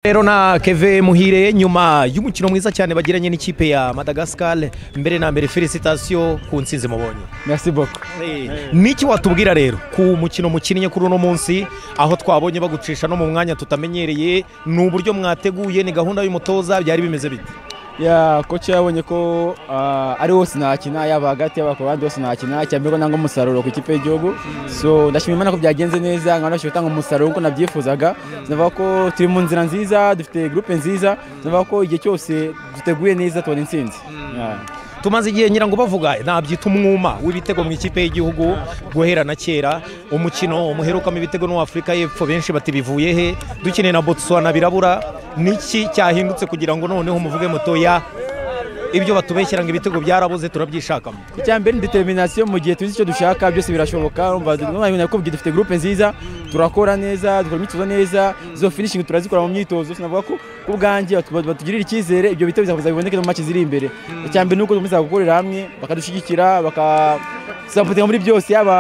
rero na keve muhire nyuma y'umukino mwiza cyane bagiranye n'ikipe ya madagascar mbere na mbere felicitasiyo ku nsinzi mubonye Merci beaucoup. niki watubwira rero ku mukino mukinnye kuri uno munsi aho twabonye bagucisha no mu mwanya tutamenyereye ni uburyo mwateguye ni gahunda y'umutoza byari bimeze bite Ya koci yabonye ko ah, ari wose nakina yaba hagati yaba ku bandi bose nakina cyambere ko nanga umusaruro ku ikipe y'igihugu so ndashima imana ko byagenze neza nkaba nabashije gutanga umusaruro nk'uko nabyifuzaga sinavuga ko turi mu nzira nziza dufite gurupe nziza sinavuga ko igihe cyose duteguye neza tubona intsinzi Ya. tumaze igihe ngira ngo bavuga nabyita umwuma w'ibitego mu ikipe y'igihugu guhera na kera umukino umuherukamo ibitego n'uw'afurika y'epfo benshi bati bivuye he dukeneye na botswana birabura niki cyahindutse kugira ngo noneho umuvuge mutoya ibyo batubeshyira ngo ibitego byarabuze turabyishakamo icyambere ni determination mu gihe tuzi icyo dushaka byose birashoboka urumva nakubwiye dufite groupe nziza turakora neza dukora imyitozo neza izo finishing turazikora mu myitozo sinavuga ko ku bwanjye batu- batugirira icyizere ibyo bitego bizakomeza biboneke no mu maci ziri imbere icyambere ni uko dukomeza gukorera hamwe bakadushyigikira bakasapotinga muri byose yaba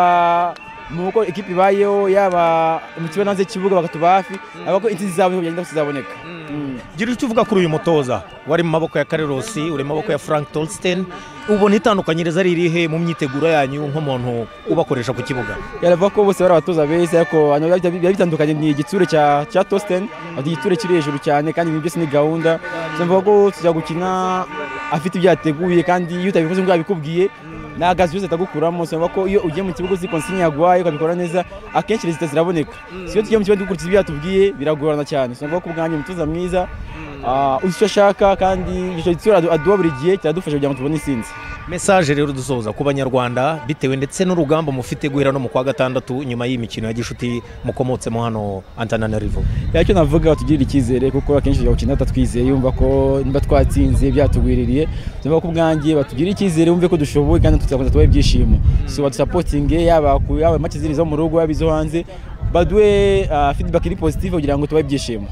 mu uko ikipe ibayeho yaba mu kibuga no hanze y'ikibuga bakatuba hafi avuga ko intsinzi zabo niho byagenda zizaboneka Mm. gira icyo uvuga kuri uyu mutoza wari mu maboko ya karerosi uri mu maboko ya frank tolsten ubona itandukanyiriza ari irihe mu myiteguro yanyu nk'umuntu ubakoresha ku kibuga yaravuga ko bose bari abatoza beza ariko hano biba- biba bitandukanye ni igitsure cya cya Tosten ati igitsure kiri hejuru cyane kandi ibintu byose ni gahunda tunavuga ko tujya gukina afite ibyo yateguye kandi iyo utabikoze ngo yabikubwiye nta gazi yose atagukuramo tunavuga ko iyo ugiye mu kibuga uzi konsinya yaguhaye ukabikora neza akenshi rezita ziraboneka si iyo tugiye mu kibuga dukurikiza ibyo yatubwiye biragorana cyane tunavuga ko ubwanjye umutoza mwiza ah, uzi icyo ashaka kandi icyo gitsure adu- aduha buri gihe kiradufasha kugira ngo tubone intsinzi mesaje rero dusoza ku banyarwanda bitewe ndetse n'urugamba mufite guhera no mu kwa gatandatu nyuma y'imikino ya gishuti mukomotsemo hano antananarivo Ya cyo navuga batugirira icyizere kuko akenshi tujya gukina tutatwizeye yumva ko niba twatsinze byatugwiririye tuvuga ko ubwanjye batugirira icyizere bumve ko dushoboye kandi tuzakomeza tubahe ibyishimo so badusapotinge yaba ku yaba make ziri izo mu rugo yaba izo hanze baduhe feedback iri positive kugira ngo tubahe ibyishimo